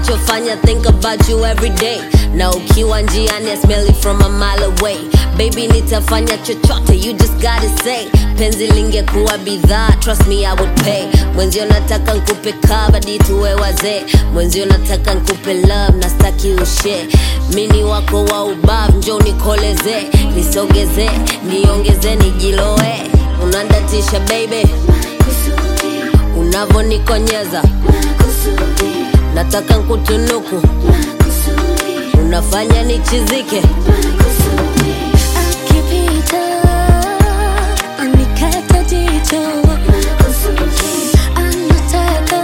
unachofanya think about you every day na ukiwa njiani I smell it from a mile away baby nitafanya chochote you just gotta say penzi lingekuwa bidhaa trust me I would pay mwenzio nataka nkupe kabadi tuwe wazee mwenzio nataka nkupe love na staki ushe mini wako wa ubav njo nikoleze nisogeze niongeze nijiloe unandatisha baby unavyonionyeza nataka nkutunuku unafanya nichizike akipita anikata jicho anataka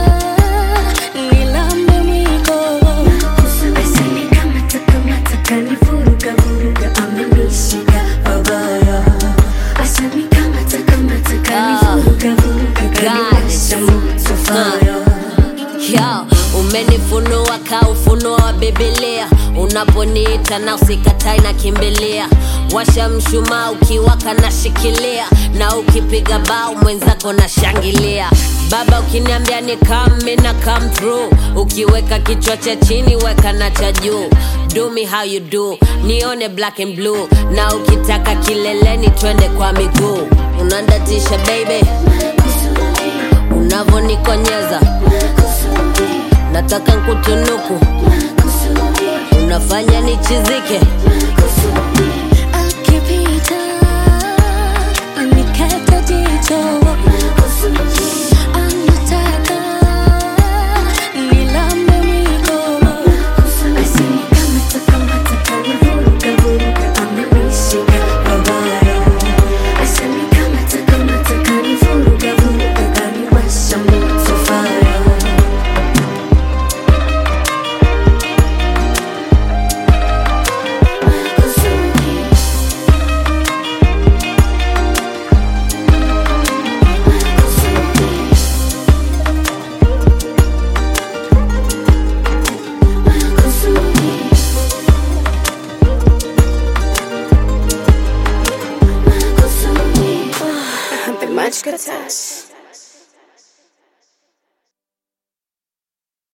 nilambe mwiko Asani kama takamata kanivuruga vuruga amenishika pabaya. Asani kama takamata kanivuruga vuruga kaniwasha moto fire. Yo, umenifunua ka ufunuo wa Biblia, unaponiita na usikatai na kimbilia, washa mshumaa ukiwaka na shikilia, na ukipiga bao mwenzako na shangilia. Baba ukiniambia ni come na come through, ukiweka kichwa cha chini weka na cha juu. Do me how you do, nione black and blue, na ukitaka kileleni twende kwa miguu. Unandatisha baby, unavyonionyeza nataka nkutunuku unafanya nichizike akipita anikata jicho